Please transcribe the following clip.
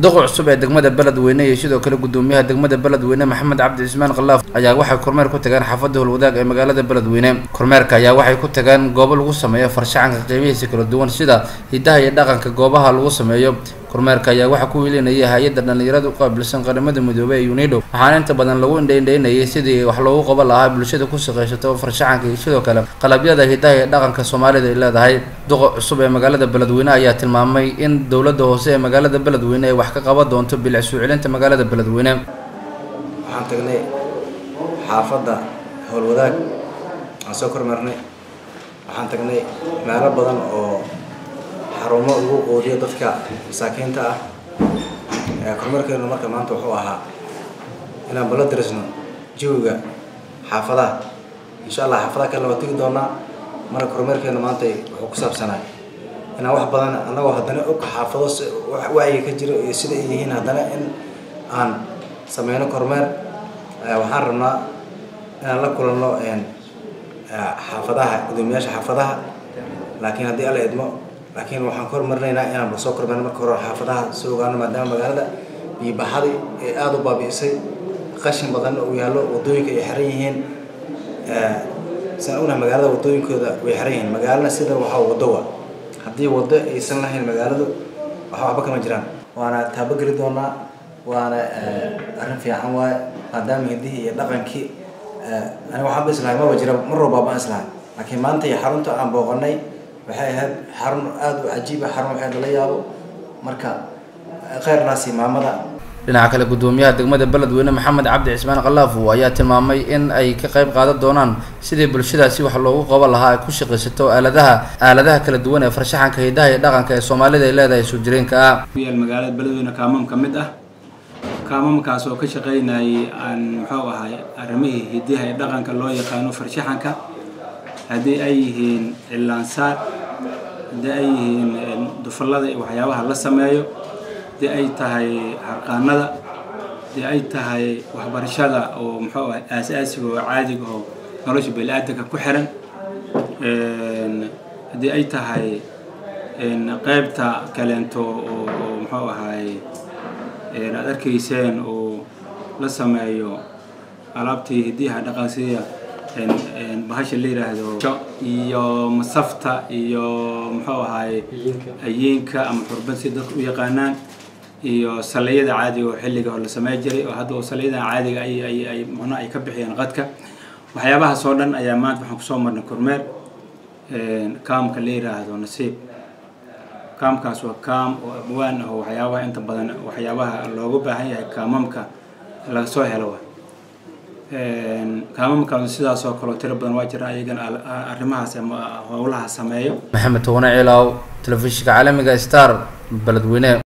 duqa cusub ee degmada beledweyne iyo sidoo kale gudoomiyaha degmada beledweyne maxamed cabdi cismaan khalaaf ayaa waxay kormeer ku tageen xaafadda howlwadaag ee magaalada beledweyne kormeerka ayaa waxay ku tageen goobo lagu sameeyo farshaxanka qeybihiisa kala duwan sida hidaha iyo dhaqanka goobaha lagu sameeyo kormeerka ayaa waxaa ku wiilinayay hay-adda dhallinyarada u qaabilsan qaramada midoobey ee unido waxaana inta badan lagu indhaindhaynayay sidii wax loogu qaban lahaa bulshada ku shaqaysato farshaxanka iyo sidoo kale qalabyada hidaha iyo dhaqanka soomaalida ay leedahay duqa cusub ee magaalada beledweyne ayaa tilmaamay in dowladda hoose ee magaalada beledweyne ay wax ka qaban doonto bilic soo celinta magaalada beledweyne waxaan tagnay xaafadda howlwadaag aan soo kormeernay waxaan tagnay meelo badan oo xarumo lagu qoodiyo dadka masaakiinta ah kormeerkeenu marka maanta wuxuu ahaa inaan bala darisno jawiga xaafadaha insha allah xaafadaha kalena waa tegi doonaa marka kormeerkeenu maanta wuxuu ku saabsanaa inaan wax badan annagoo haddana og xaafado wacyiga ka jiro iyo sida ay yihiin haddana in aan sameyno kormeer waxaan rabnaa inaan la kulanno xaafadaha gudoomiyaasha xaafadaha laakiin haddii alla idmo laakiin waxaan ka hormarinaynaa inaan ba soo kormeerno marka hore xaafadaha soo ogaano maadaama magaalada biyobaxadii ee aada u baabi'isay qashin badan uu yaallo waddooyinka ay xiran yihiin saan ognahay magaalada waddooyinkooda way xiran yihiin magaalana sida waxaa waddo wa haddii waddo aysan lahayn magaaladu waxa waxba kama jiraan waana taabogeli doonaa waana arrin fiican waaye maadaama hidihii iyo dhaqankii aniga waxaan ba islahay maba jira mar walba baan islahay laakiin maanta iyo xarunta aan booqanay waxay ahayd xarun aada u cajiiba xarun waxay lala yaabo marka kheyrnaasi maamada dhinaca kale gudoomiyaha degmada beledweyne maxamed cabdi cismaan khalaafo ayaa tilmaamay in ay ka qayb qaadan doonaan sidii bulshadaasi wax loogu qaban lahaa ay ku shaqaysato aaladaha aaladaha kala duwan ee farshaxanka hidaha iyo dhaqanka ee soomaalida ay leedahay soo jireenka ah yaal magaalada beledweyne kaamam ka mid ah kaamamkaas oo ka shaqaynayay aan muxuu ahay arrimihii hidaha iyo dhaqanka loo yaqaano farshaxanka haddii ay yihiin cilaansaar haddii ay yihiin dufallada iyo waxyaabaha la sameeyo haddii ay tahay harqaanada haddii ay tahay waxbarashada oo muxuu ahay aas-aasiga oo caadiga oo nolosha bani-aadanka ku xiran haddii ay tahay qeybta kaleento oo muxuu ahay aad arkayseen oo la sameeyo alaabtii hidiyaha dhaqansiya bahasha la yiraahdo iyo masafta iyo muxuu ahaay ayiinka ama xurban si dadka u yaqaanaan iyo saliyada caadiga oo xilliga oo la samey jiray oo hadda saliyada caadiga ay ay ay muna ay ka bixiyeen qadka waxyaabahaas oo dhan ayaa maanta waxaan kusoo marnay kormeer kaamka la yiraahdo nasiib kaamkaas waa kaam oo abwaan ah oo waxyaabaha inta badan waxyaabaha loogu baahan yahay kaamamka laga soo helo kaamamkan sidaas oo kaleo tiro badan waa jira ayagan arrimahaas ama howlaha sameeyo maxamed towane ciilaaw telefishinka caalamiga star beledweyne